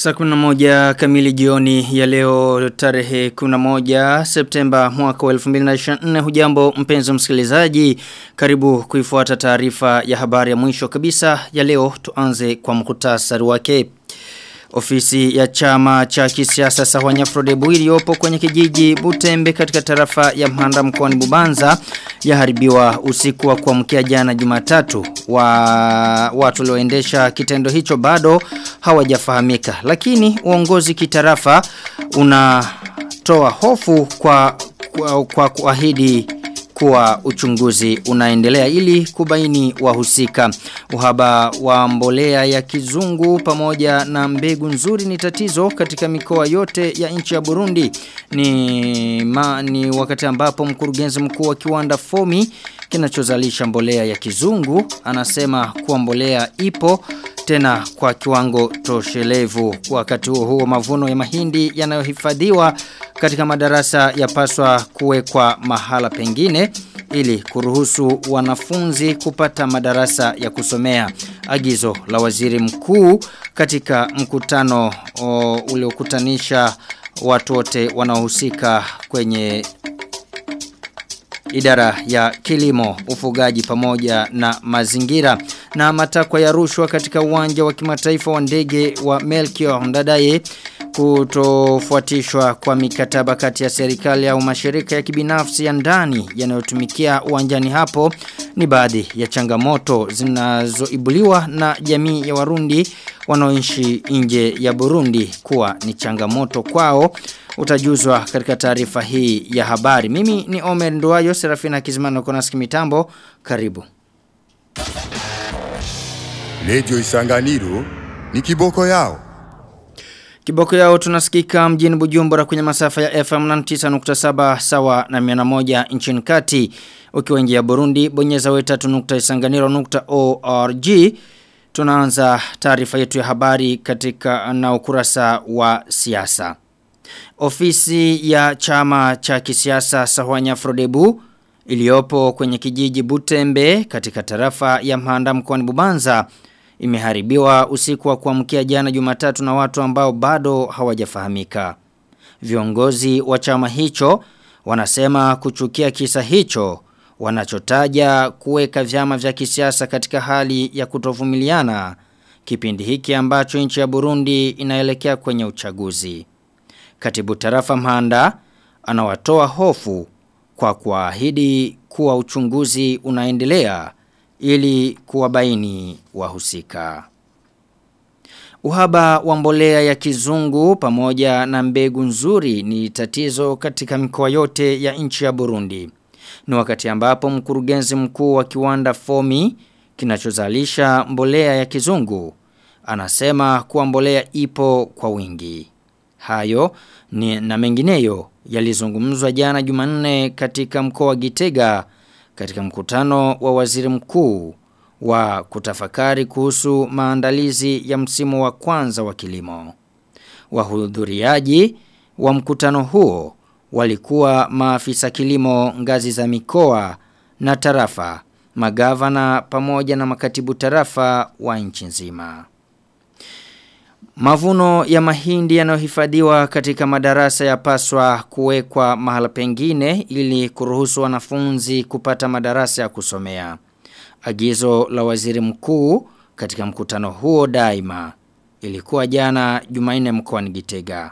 Saa kuna moja kamili jioni ya leo tarehe kuna moja Septemba mwaka wa 2024 hujambo mpenzi msikilizaji karibu kuifuata taarifa ya habari ya mwisho kabisa ya leo tuanze kwa mkutasari wake. Ofisi ya chama cha kisiasa Sahwanya Frodebu iliyopo kwenye kijiji Butembe katika tarafa ya Mhanda mkoani Bubanza yaharibiwa usiku wa kuamkia jana Jumatatu. Wa watu walioendesha kitendo hicho bado hawajafahamika. Lakini uongozi kitarafa unatoa hofu kwa kwa, kwa kuahidi kuwa uchunguzi unaendelea ili kubaini wahusika. Uhaba wa mbolea ya kizungu pamoja na mbegu nzuri ni tatizo katika mikoa yote ya nchi ya Burundi. Ni, ma, ni wakati ambapo mkurugenzi mkuu wa kiwanda Fomi kinachozalisha mbolea ya kizungu anasema kuwa mbolea ipo tena kwa kiwango toshelevu. Wakati huo huo mavuno ya mahindi yanayohifadhiwa katika madarasa yapaswa kuwekwa mahala pengine ili kuruhusu wanafunzi kupata madarasa ya kusomea. Agizo la waziri mkuu katika mkutano uliokutanisha watu wote wanaohusika kwenye idara ya kilimo, ufugaji pamoja na mazingira na matakwa ya rushwa katika uwanja wa kimataifa wa ndege wa Melchior Ndadaye kutofuatishwa kwa mikataba kati ya serikali au mashirika ya kibinafsi ya ndani yanayotumikia uwanjani hapo ni baadhi ya changamoto zinazoibuliwa na jamii ya Warundi wanaoishi nje ya Burundi kuwa ni changamoto kwao utajuzwa katika taarifa hii ya habari. Mimi ni Omer Nduwayo, Serafina Kizimano Konaski Mitambo. Karibu. Lejo Isanganiro ni kiboko yao. Kiboko yao tunasikika mjini Bujumbura kwenye masafa ya FM 99.7 sawa na 101 nchini kati. Ukiwa nje ya Burundi, bonyeza we3.isanganiro.org. Tunaanza taarifa yetu ya habari katika na ukurasa wa siasa. Ofisi ya chama cha kisiasa Sahwanya Frodebu iliyopo kwenye kijiji Butembe katika tarafa ya Mhanda mkoani Bubanza imeharibiwa usiku wa kuamkia jana Jumatatu na watu ambao bado hawajafahamika. Viongozi wa chama hicho wanasema kuchukia kisa hicho wanachotaja kuweka vyama vya kisiasa katika hali ya kutovumiliana kipindi hiki ambacho nchi ya Burundi inaelekea kwenye uchaguzi. Katibu tarafa Mhanda anawatoa hofu kwa kuahidi kuwa uchunguzi unaendelea ili kuwabaini wahusika. Uhaba wa mbolea ya kizungu pamoja na mbegu nzuri ni tatizo katika mikoa yote ya nchi ya Burundi. Ni wakati ambapo mkurugenzi mkuu wa kiwanda Fomi kinachozalisha mbolea ya kizungu anasema kuwa mbolea ipo kwa wingi. Hayo ni na mengineyo yalizungumzwa jana Jumanne katika mkoa wa Gitega katika mkutano wa waziri mkuu wa kutafakari kuhusu maandalizi ya msimu wa kwanza wa kilimo. Wahudhuriaji wa mkutano huo walikuwa maafisa kilimo ngazi za mikoa na tarafa, magavana pamoja na makatibu tarafa wa nchi nzima. Mavuno ya mahindi yanayohifadhiwa katika madarasa yapaswa kuwekwa mahala pengine ili kuruhusu wanafunzi kupata madarasa ya kusomea. Agizo la waziri mkuu katika mkutano huo daima ilikuwa jana Jumanne mkoani Gitega.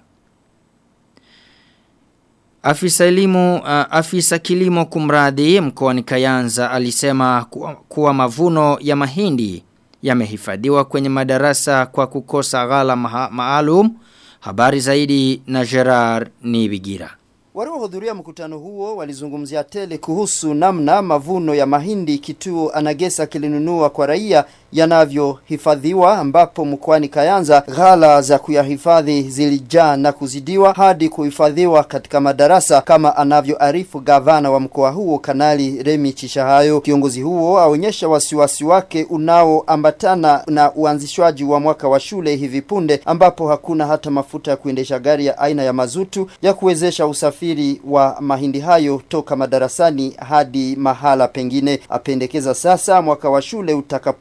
Afisa elimu uh, afisa kilimo kumradhi mkoani Kayanza alisema kuwa, kuwa mavuno ya mahindi yamehifadhiwa kwenye madarasa kwa kukosa ghala ma maalum. Habari zaidi na Gerard Nibigira. Waliohudhuria mkutano huo walizungumzia tele kuhusu namna mavuno ya mahindi kituo Anagesa kilinunua kwa raia yanavyohifadhiwa ambapo mkoani Kayanza ghala za kuyahifadhi zilijaa na kuzidiwa hadi kuhifadhiwa katika madarasa kama anavyoarifu gavana wa mkoa huo Kanali Remi Chishahayo. Kiongozi huo aonyesha wasiwasi wake unaoambatana na uanzishwaji wa mwaka wa shule hivi punde ambapo hakuna hata mafuta ya kuendesha gari ya aina ya mazutu ya kuwezesha usafiri wa mahindi hayo toka madarasani hadi mahala pengine. Apendekeza sasa mwaka wa shule utakapoanza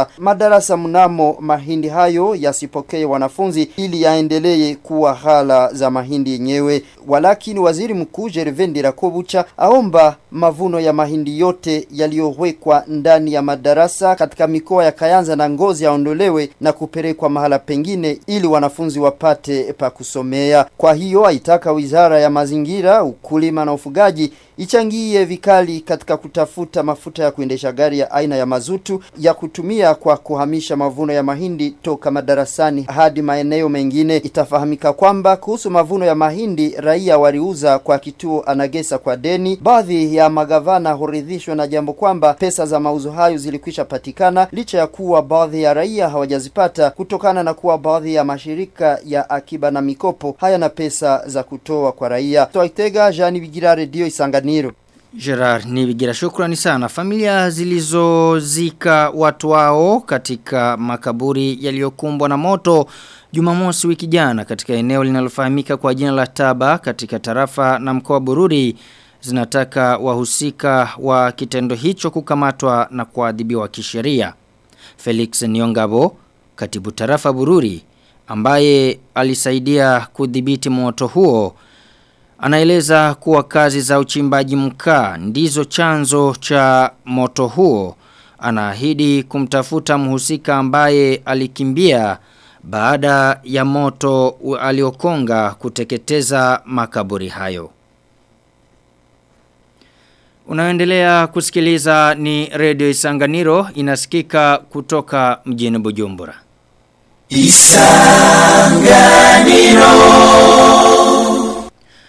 sasa madarasa mnamo mahindi hayo yasipokee wanafunzi ili yaendelee kuwa hala za mahindi yenyewe. Walakini waziri mkuu Gervais Rakobucha aomba mavuno ya mahindi yote yaliyowekwa ndani ya madarasa katika mikoa ya Kayanza na Ngozi yaondolewe na kupelekwa mahala pengine ili wanafunzi wapate pa kusomea. Kwa hiyo aitaka wizara ya mazingira, ukulima na ufugaji ichangie vikali katika kutafuta mafuta ya kuendesha gari ya aina ya mazutu ya kutumia kwa kuhamisha mavuno ya mahindi toka madarasani hadi maeneo mengine. Itafahamika kwamba kuhusu mavuno ya mahindi raia waliuza kwa kituo Anagesa kwa deni. Baadhi ya magavana huridhishwa na jambo kwamba pesa za mauzo hayo zilikwisha patikana licha ya kuwa baadhi ya raia hawajazipata kutokana na kuwa baadhi ya mashirika ya akiba na mikopo hayana pesa za kutoa kwa raia. Twaitega Jani Bigira Radio Isanganiro. Gerard Nibigira shukrani sana. Familia zilizozika watu wao katika makaburi yaliyokumbwa na moto Jumamosi wiki jana katika eneo linalofahamika kwa jina la Taba katika tarafa na mkoa Bururi zinataka wahusika wa kitendo hicho kukamatwa na kuadhibiwa kisheria. Felix Niongabo, katibu tarafa Bururi, ambaye alisaidia kudhibiti moto huo Anaeleza kuwa kazi za uchimbaji mkaa ndizo chanzo cha moto huo. Anaahidi kumtafuta mhusika ambaye alikimbia baada ya moto aliokonga kuteketeza makaburi hayo. Unaendelea kusikiliza ni Radio Isanganiro inasikika kutoka mjini Bujumbura. Isanganiro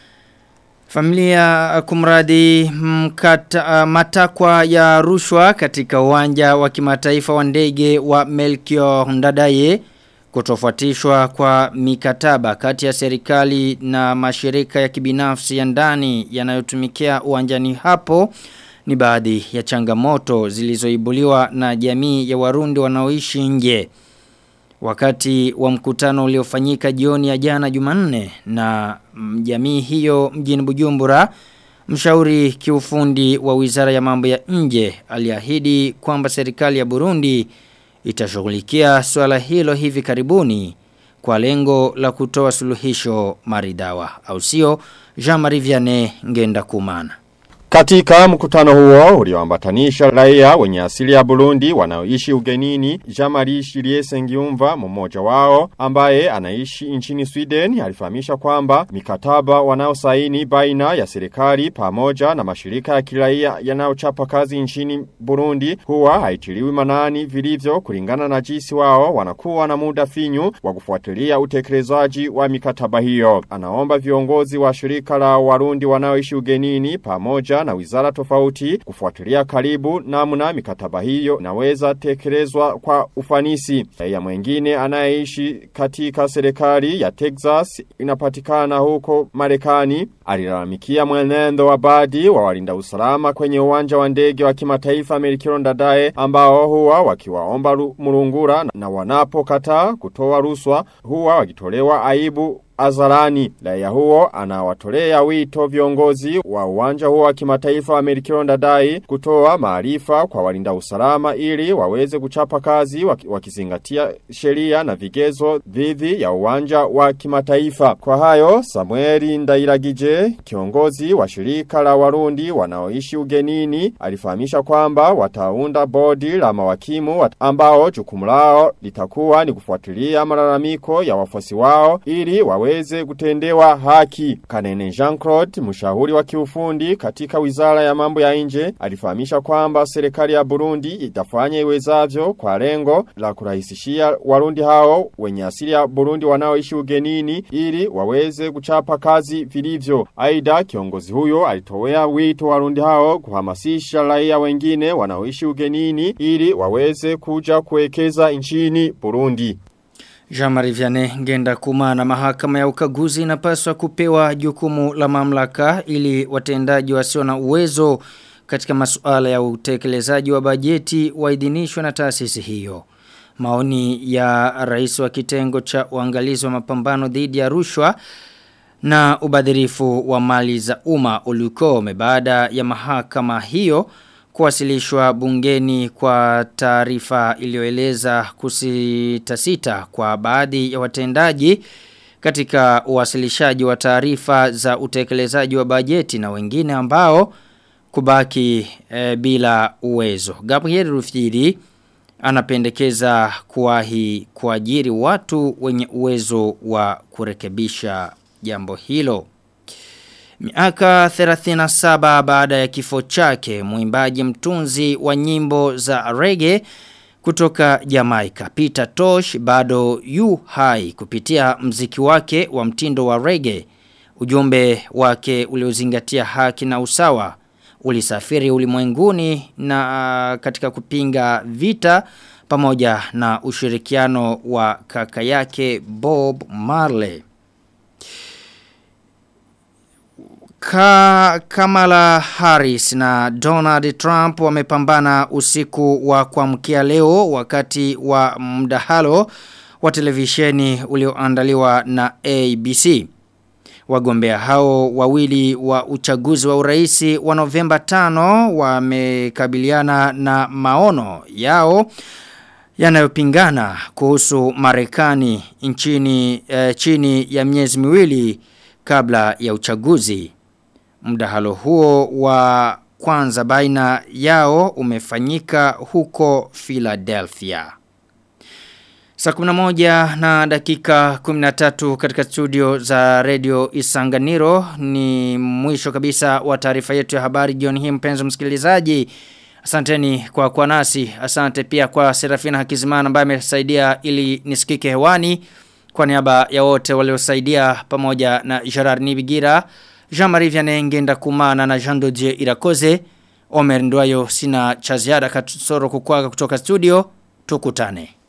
Familia kumradi mkata, uh, matakwa ya rushwa katika uwanja wa kimataifa wa ndege wa Melchior Ndadaye kutofuatishwa kwa mikataba kati ya serikali na mashirika ya kibinafsi ya ndani yanayotumikia uwanjani hapo ni baadhi ya changamoto zilizoibuliwa na jamii ya warundi wanaoishi nje. Wakati wa mkutano uliofanyika jioni ya jana Jumanne na jamii hiyo mjini Bujumbura, mshauri kiufundi wa Wizara ya Mambo ya Nje aliahidi kwamba serikali ya Burundi itashughulikia swala hilo hivi karibuni kwa lengo la kutoa suluhisho maridawa. Au sio? Jean-Marie Vianney Ngenda Kumana. Katika mkutano huo ulioambatanisha raia wenye asili ya Burundi wanaoishi ugenini, Jamari Shirie Sengiumva mmoja wao ambaye anaishi nchini Sweden alifahamisha kwamba mikataba wanaosaini baina ya serikali pamoja na mashirika ya kiraia yanayochapa kazi nchini Burundi huwa haitiliwi manani vilivyo kulingana na jinsi wao wanakuwa na muda finyu wa kufuatilia utekelezaji wa mikataba hiyo. Anaomba viongozi wa shirika la Warundi wanaoishi ugenini pamoja na wizara tofauti kufuatilia karibu namna mikataba hiyo inaweza tekelezwa kwa ufanisi. Ya mwengine anayeishi katika serikali ya Texas inapatikana huko Marekani alilalamikia mwenendo wa badi wa walinda usalama kwenye uwanja wa ndege wa kimataifa Melchior Ndadaye ambao huwa wakiwaomba murungura na wanapokataa kutoa ruswa huwa wakitolewa aibu Azarani. Raia huo anawatolea wito viongozi wa uwanja huo wa kimataifa wa Melchior Ndadaye kutoa maarifa kwa walinda usalama ili waweze kuchapa kazi wakizingatia sheria na vigezo dhidi ya uwanja wa kimataifa. Kwa hayo Samueli Ndairagije kiongozi wa shirika la Warundi wanaoishi ugenini alifahamisha kwamba wataunda bodi la mawakimu ambao jukumu lao litakuwa ni kufuatilia malalamiko ya wafuasi wao ili wawe waweze kutendewa haki. Kanene Jean-Claude, mshauri wa kiufundi katika wizara ya mambo ya nje, alifahamisha kwamba serikali ya Burundi itafanya iwezavyo kwa lengo la kurahisishia warundi hao wenye asili ya Burundi wanaoishi ugenini ili waweze kuchapa kazi vilivyo. Aida kiongozi huyo alitowea wito warundi hao kuhamasisha raia wengine wanaoishi ugenini ili waweze kuja kuwekeza nchini Burundi. Jean-Marie Vianney ngenda kumana mahakama ya ukaguzi inapaswa kupewa jukumu la mamlaka ili watendaji wasio na uwezo katika masuala ya utekelezaji wa bajeti waidhinishwe na taasisi hiyo. Maoni ya rais wa kitengo cha uangalizi wa mapambano dhidi ya rushwa na ubadhirifu wa mali za umma ulikome baada ya mahakama hiyo kuwasilishwa bungeni kwa taarifa iliyoeleza kusitasita kwa baadhi ya watendaji katika uwasilishaji wa taarifa za utekelezaji wa bajeti na wengine ambao kubaki e, bila uwezo. Gabriel Rufiri anapendekeza kuwahi kuajiri watu wenye uwezo wa kurekebisha jambo hilo. Miaka 37 baada ya kifo chake, mwimbaji mtunzi wa nyimbo za reggae kutoka Jamaica, Peter Tosh bado yu hai kupitia mziki wake wa mtindo wa reggae. Ujumbe wake uliozingatia haki na usawa ulisafiri ulimwenguni na katika kupinga vita pamoja na ushirikiano wa kaka yake Bob Marley. Ka Kamala Harris na Donald Trump wamepambana usiku wa kuamkia leo wakati wa mdahalo wa televisheni ulioandaliwa na ABC. Wagombea hao wawili wa uchaguzi wa uraisi wa Novemba 5 wamekabiliana na maono yao yanayopingana kuhusu Marekani nchini eh, chini ya miezi miwili kabla ya uchaguzi. Mdahalo huo wa kwanza baina yao umefanyika huko Philadelphia. Saa 11 na dakika 13 katika studio za Radio Isanganiro ni mwisho kabisa wa taarifa yetu ya habari jioni hii mpenzi msikilizaji. Asanteni kwa kwa nasi. Asante pia kwa Serafina Hakizimana ambaye amesaidia ili nisikike hewani. Kwa niaba ya wote waliosaidia pamoja na Gerard Nibigira, Jean-Marie Vianney ngenda kumana na Jean Dodier Irakoze. Omer Ndwayo sina cha ziada katusoro kukwaga kutoka studio. Tukutane.